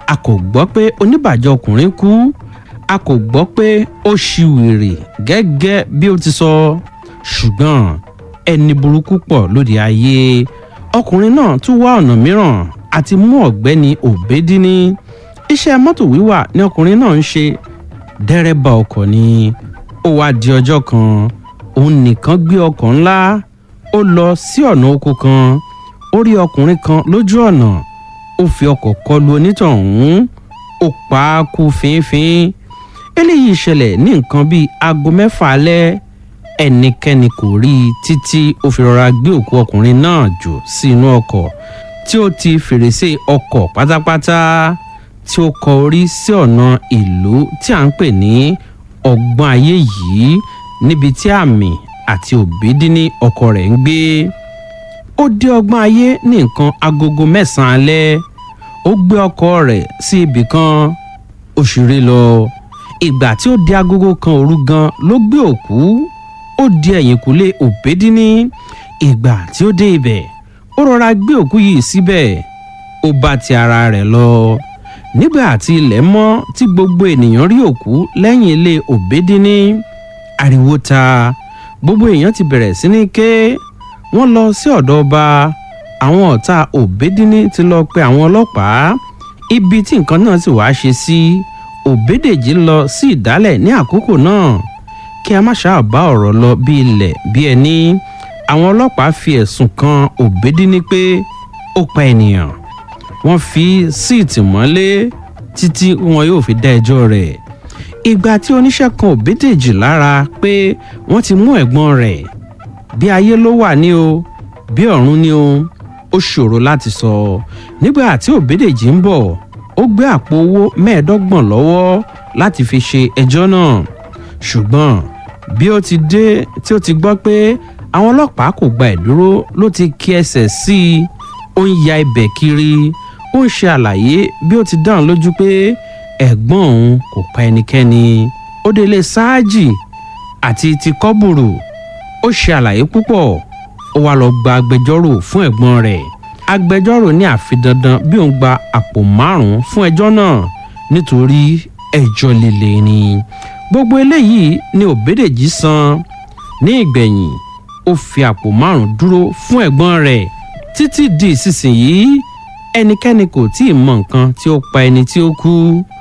a kò gbọ́ pé oníbàjẹ́ ọkùnrin kú a kò gbọ́ pé ó ṣiwèrè gẹ́gẹ́ bí ó ti sọ ṣùgbọ́n ẹni burúkú pọ̀ lóde ayé ọkùnrin náà tún wá ọ̀nà mìíràn àti mú ọ̀gbẹ́ni òbédíní iṣẹ́ mọ́tò wíwà ni ọkùnrin náà ń ṣe dẹ́rẹ́bà ọkọ̀ ni ó wá di ọjọ́ kan òun nìkan gbé ọkọ̀ ńlá ó lọ sí ọ̀nà oko kan ó rí ọkùnrin kan lójú ọ̀nà ó fi ọkọ̀ kọlu onítọ̀hún ó pa á kú fínfín eléyìí ṣẹlẹ̀ ní nǹkan bíi aago mẹ́fà alẹ́ ẹnikẹ́ni kò rí i títí ó fi rọra gbé òkú ọkùnrin náà jù sí inú ọkọ̀ tí ó ti fèrèsé ọkọ̀ pátápátá tí ó kọ orí sí ọ̀nà ìlú tí à ń pè ní ọgbọ́n ayé yìí níbi tí àmì àti òbídíní ọkọ rẹ̀ ń gbé ó dé ọgbọ́n ayé ní nǹkan agogo mẹ́sàn-án alẹ́ ó gbé ọkọ rẹ̀ sí ibì kan ó ṣeré lọ ìgbà tí ó di agogo kan òru gan ló gbé òkú ó di ẹ̀yìnkùlé òbédíní ìgbà tí ó dé ibẹ̀ ó rọra gbé òkú yìí síbẹ̀ ó bá ti ara rẹ̀ lọ nígbà tí ilẹ̀ mọ́ tí gbogbo ènìyàn rí òkú lẹ́yìn ilé òbédíní ariwo ta gbogbo èèyàn ti bẹ̀rẹ̀ sí ní ké wọ́n lọ sí ọ̀dọ̀ ọba àwọn ọ̀tá òbédíní ti lọ pe àwọn ọlọ́pàá ibi tí nǹkan náà sì wáá ṣe sí òbédèjì lọ sí ìdálẹ̀ ní àkókò náà kí a má ṣáà bá ọ̀rọ̀ lọ bí ilẹ̀ bí ẹni àwọn ọlọ́pàá fi ẹ̀sùn kan òbédíní pé ó pa ènìyàn wọ́n fi síìtì mọ́lé títí wọn yóò fi dá ẹjọ́ rẹ̀ ìgbà tí oníṣẹ́ kan òbédèjì lára pé wọ́n ti mú ẹ̀gbọ́n rẹ̀ bí ayé ló wà ní o bí ọ̀run ní o ó ṣòro láti sọ nígbà tí òbédèjì ń bọ̀ ó gbé àpò owó mẹ́ẹ̀ẹ́dọ́gbọ̀n lọ́wọ́ láti fi ṣe ẹjọ́ náà ṣùgbọ́n bí ó ti dé tí ó ti gbọ́ pé àwọn ọlọ́pàá kò gba ìdúró ló ti kí ẹsẹ̀ sí i ó ń ya ibẹ̀ kiri ó ń ṣe àlàyé bí ó ti dáhùn lójú pé ẹ̀gbọ́n òun kò pa ẹnikẹ́ni ó délé ṣáájì àti ti kọ́bùrù ó ṣe àlàyé púpọ̀ ó wá lọ gba agbẹjọ́rò fún ẹ̀gbọ́n rẹ̀ agbẹjọ́rò ní àfi dandan bí òun gba àpò márùn-ún fún ẹjọ́ náà nítorí ẹjọ́ líle ni gbogbo eléyìí ni òbédèjì san ní ìgbẹ̀yìn ó fi àpò márùn-ún dúró fún ẹ̀gbọ́n rẹ̀ títí di ìsinsìnyí ẹnikẹ́ni kò tí ì mọ nǹkan tí ó pa ẹni tí ó kú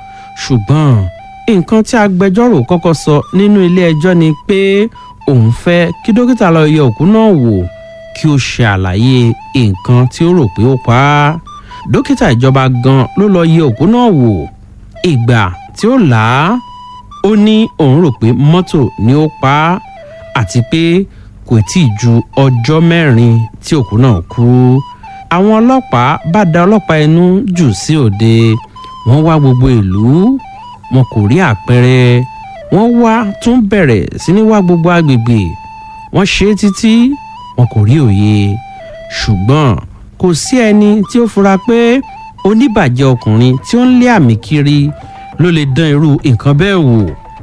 ṣùgbọ́n nǹkan tí agbẹjọ́rò kọ́kọ́ sọ nínú ilé ẹjọ́ ni pé òun fẹ́ kí dókítà lọ yẹ òkú náà wò kí ó ṣe àlàyé nǹkan tí ó rò pé ó pa á dókítà ìjọba gan ló lọ yẹ òkú náà wò ìgbà tí ó là á ó ní òun rò pé mọ́tò ni ó pa á àti pé kò tí ì ju ọjọ́ mẹ́rin tí òkú náà kú àwọn ọlọ́pàá bá da ọlọ́pàá ẹnu jù sí òde wọ́n wá gbogbo ìlú wọn kò rí àpẹẹrẹ wọ́n wá tún bẹ̀rẹ̀ sí ní wá gbogbo agbègbè wọ́n ṣe é títí wọn kò rí òye ṣùgbọ́n kò sí ẹni tí ó fura pé oníbàjẹ́ ọkùnrin tí ó ń lé àmì kiri ló lè dán irú nǹkan bẹ́ẹ̀ wò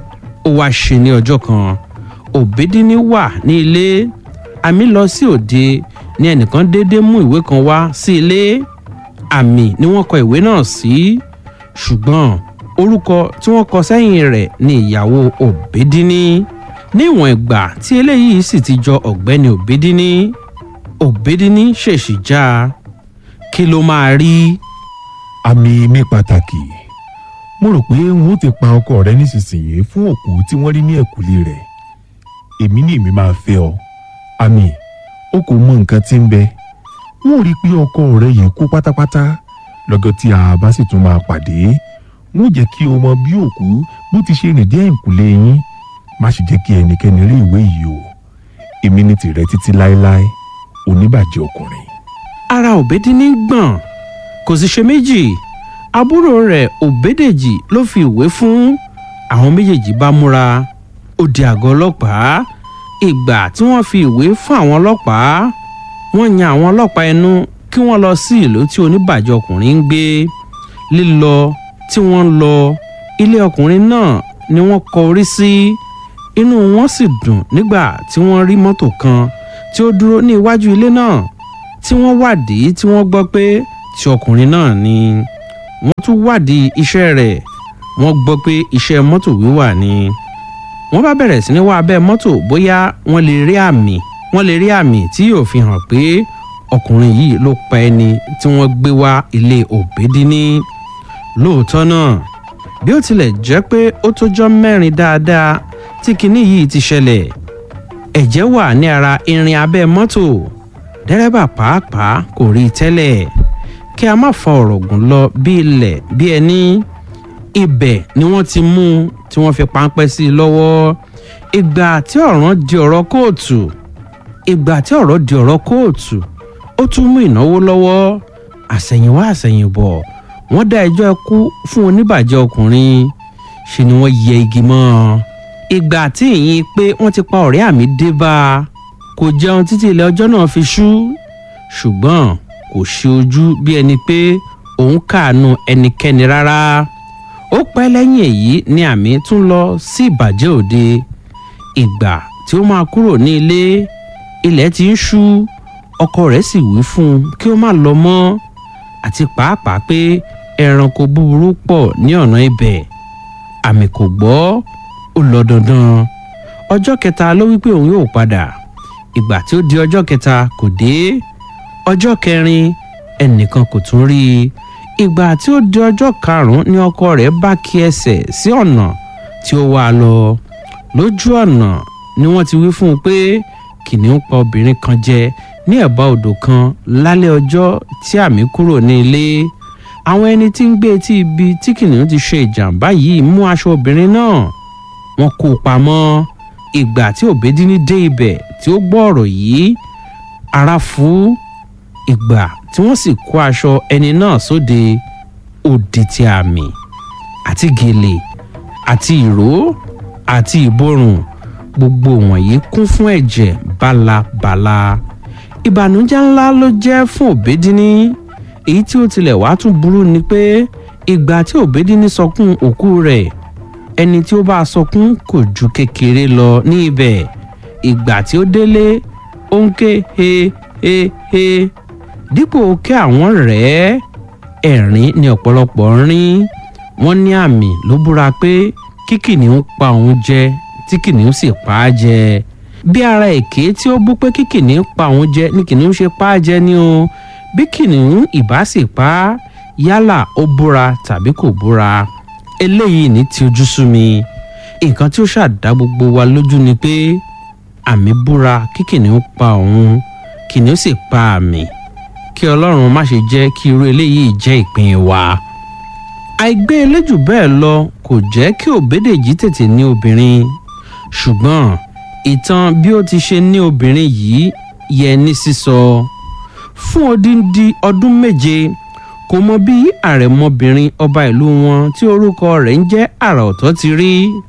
ó wá ṣe ní ọjọ́ kan òbédíní wà ní ilé àmì lọ sí òde ní ẹnìkan déédéé mú ìwé kan wá sí ilé àmì ni wọ́n kọ ìwé náà sí ṣùgbọ́n orúkọ tí wọ́n kọ sẹ́yìn rẹ̀ ni ìyàwó òbédíní níwọ̀n ìgbà tí eléyìí sì ti jọ ọ̀gbẹ́ni òbédíní òbédíní ṣèṣì já a kí ló máa rí àmì mi pàtàkì mo rò pé n ó ti pa ọkọ rẹ nísinsìnyí fún òkú tí wọ́n rí ní ẹ̀kúlé rẹ̀ èmi ní èmi máa fẹ́ ọ àmì o kò mọ nǹkan tí ń bẹ wọn ò rí i pé ọkọ rẹ yìí kú pátápátá lọ́gọ́ tí a bá sì tún máa pàdé wọn ò jẹ́ kí o mọ bí òkú bó ti ṣe rìn dé ẹ̀kúlé yín má sì jẹ́ kí ẹnikẹ́ni rí ìwé yìí o èmi ní tìrẹ títí láéláé oníbàjẹ́ ọkùnrin. ara òbédíní gbọ̀n kò sì ṣe méjì àbúrò rẹ̀ òbédèjì ló fi ìwé fún àwọn méjèèjì bá múra ó di àgọ́ ọlọ́pàá ìgbà tí wọ́n fi ìwé fún àwọn ọlọ́pàá wọ́n yan àwọn ọlọ́pàá ẹnu kí wọ́n lọ sí ìlú tí oníbàjẹ́ ọkùnrin ń gbé lílọ tí wọ́n ń lọ ilé ọkùnrin náà ni wọ́n kọ orí sí inú wọn sì dùn nígbà tí wọ́n rí mọ́tò kan tí ó dúró ní iwájú ilé náà tí wọ́n wádìí tí wọ́n gbọ́ pé ti ọkùnrin náà ni tún wádìí iṣẹ́ rẹ̀ wọ́n gbọ́ pé iṣẹ́ mọ́tò wíwà ni wọ́n bá bẹ̀rẹ̀ sí ní wá abẹ́ mọ́tò bóyá wọ́n lè rí àmì wọ́n lè rí àmì tí yóò fi hàn pé ọkùnrin yìí ló pa ẹni tí wọ́n gbé wá ilé òbédíní lóòótọ́ náà bí ó tilẹ̀ jẹ́ pé ó tójọ́ mẹ́rin dáadáa tí kinní yìí ti ṣẹlẹ̀ ẹ̀jẹ̀ wà ní ara irin abẹ́ mọ́tò dẹ́rẹ́bà pàápàá kò rí i tẹ́lẹ̀ kí a má fa ọ̀rọ̀ gùn lọ bí ilẹ̀ bí ẹni ibẹ̀ ni wọ́n ti mú un tí wọ́n fi páńpẹ́ sí i lọ́wọ́ ìgbà tí ọ̀ràn di ọ̀rọ̀ kóòtù ìgbà tí ọ̀rọ̀ di ọ̀rọ̀ kóòtù ó tún mú ìnáwó lọ́wọ́ àsẹ̀yìnwá àsẹ̀yìnbọ̀ wọ́n dá ẹjọ́ ikú fún oníbàjẹ́ ọkùnrin ṣe ni wọ́n yẹ igi mọ́ ọ ìgbà tí ìyìn pé wọ́n ti pa ọ̀rẹ́ àmì dé bá a kò jẹun títí ilẹ̀ ọjọ́ náà fi ṣú ṣùgbọ́n kò ṣe ojú bí ẹni pé òun káàánú ẹnikẹ́ni rárá ó pẹ́ lẹ́yìn èyí ni àmì tún lọ sí ìbàjẹ́ òde ìgbà tí ó máa kúrò ní ilé ilẹ̀ ti ń ṣú ọkọ rẹ̀ sì wí fún un kí ó má lọ mọ́ àti pàápàá pé ẹranko búburú pọ̀ ní ọ̀nà ibẹ̀ àmì kò gbọ́ ó lọ dandan ọjọ́ kẹta ló wí pé òun yóò padà ìgbà tí ó di ọjọ́ kẹta kò dé ọjọ́ kẹrin ẹnìkan kò tún rí i ìgbà tí ó di ọjọ́ karùn-ún ni ọkọ rẹ̀ bá kí ẹsẹ̀ sí ọ̀nà tí ó wá lọ lójú ọ̀nà ni wọ́n ti wí fún un pé kìnìún pa obìnrin kan jẹ ní ẹ̀bá odò kan lálẹ́ ọjọ́ tí àmì kúrò ní ilé àwọn ẹni tí ń gbé etí ibi tí kìnìún ti ṣe ìjàmbá yìí mú aṣọ obìnrin náà wọ́n kó o pamọ́ ìgbà tí òbédíní dé ibẹ̀ tí ó gbọ́ ọ̀rọ̀ yìí ara fún ìgbà tí wọ́n sì kó aṣọ ẹni náà sóde òdì ti àmì àti gèlè àti ìró àti ìborùn gbogbo wọ̀nyí kún fún ẹ̀jẹ̀ bálabàla ìbànújẹ́ ńlá ló jẹ́ fún òbédíní èyí tí ó tilẹ̀ wá tún burú ni pé ìgbà tí òbédíní sọkún òkú rẹ̀ ẹni tí ó bá sọkún kò ju kékeré lọ ní ibẹ̀ ìgbà tí ó délé ó ń ké he he he dípò kí àwọn rẹ̀ ẹ̀rín ni ọ̀pọ̀lọpọ̀ ń rín wọ́n ní àmì ló búra pé kí kìnìún pa òun jẹ tí kìnìún sì pa á jẹ bí ara èké tí ó bú pé kí kìnìún pa òun jẹ ni kìnìún ṣe pa á jẹ ni o bí kìnìún ìbá sì pa á yálà ó búra tàbí kò búra eléyìí ní ti ojú sú mi nǹkan tí ó ṣàdá gbogbo wa lójú ni pé àmì búra kí kìnìún pa òun kìnìún sì pa àmì kí ọlọ́run má ṣe jẹ́ kí irú eléyìí jẹ́ ìpín wa. àìgbé eléjù bẹ́ẹ̀ lọ kò jẹ́ kí òbédèjì tètè ní obìnrin ṣùgbọ́n ìtàn bí ó ti ṣe ní obìnrin yìí yẹ ní sísọ fún odindi ọdún méje kò mọ bí àrẹ̀mọbìnrin ọba ìlú wọn tí orúkọ rẹ̀ ń jẹ́ àrà ọ̀tọ̀ ti rí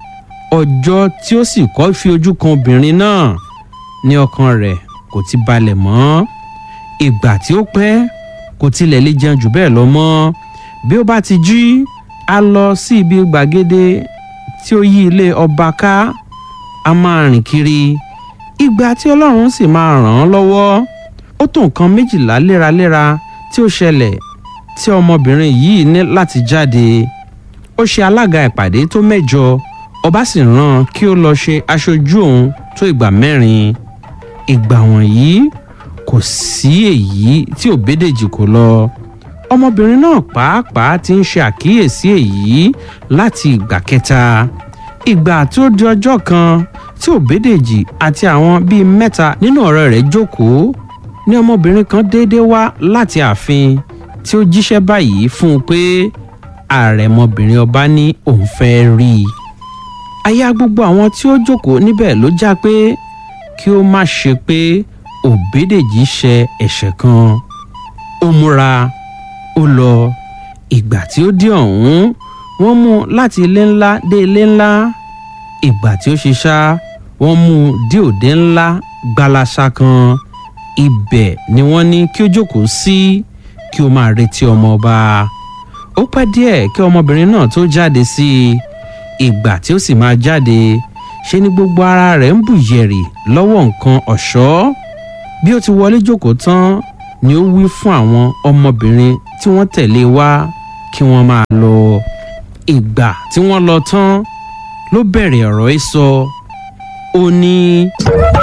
ọjọ́ tí ó sì kọ́ fi ojú kan obìnrin náà ní ọkàn rẹ̀ kò ti balẹ̀ mọ́ ìgbà tí ó pẹ́ kò tilẹ̀ lè jẹun jù bẹ́ẹ̀ lọ mọ́ bí ó bá ti jí a lọ sí ibi gbàgede tí ó yí ilé ọba ká a máa rìn kiri ìgbà tí ọlọ́run sì máa ràn án lọ́wọ́ ó tó nǹkan méjìlá léraléra tí ó ṣẹlẹ̀ tí ọmọbìnrin yìí ní láti jáde ó ṣe alága ìpàdé tó mẹ́jọ ọba sì rán kí ó lọ ṣe aṣojú òun tó ìgbà mẹ́rin ìgbà wọ̀nyí kò sí èyí tí òbédèjì kò lọ ọmọbìnrin náà pàápàá ti ń ṣe àkíyèsí èyí láti ìgbà kẹta ìgbà tí ó di ọjọ́ kan tí òbédèjì àti àwọn bíi mẹ́ta nínú ọ̀rẹ́ rẹ̀ jókòó ní ọmọbìnrin kan déédéé wá láti ààfin tí ó jíṣẹ́ báyìí fún un pé àrẹ̀mọbìnrin ọba ní òun fẹ́ rí i aya gbogbo àwọn tí ó jókòó níbẹ̀ ló já pé kí ó má ṣe pé òbédèjì ṣe ẹ̀ṣẹ̀ kan ó múra ó lọ ìgbà tí ó dé ọ̀hún wọ́n mú un láti ilé ńlá dé ilé ńlá ìgbà tí ó ṣe ṣá wọ́n mú un dé òde ńlá gbalasa kan ibẹ̀ ni wọ́n ní kí ó jókòó sí kí ó máa retí ọmọ ọba ó pẹ́ díẹ̀ kí ọmọbìnrin náà tó jáde sí i ìgbà tí ó sì máa jáde ṣe ni gbogbo ara rẹ̀ ń bù yẹ̀rì lọ́wọ́ nǹkan ọ̀ṣọ́ bí ó ti wọlé jókòó tán ni ó wí fún àwọn ọmọbìnrin tí wọ́n tẹ̀lé wá kí wọ́n máa lọ ìgbà tí wọ́n lọ tán ló bẹ̀rẹ̀ ọ̀rọ̀ ẹ̀ sọ ó ní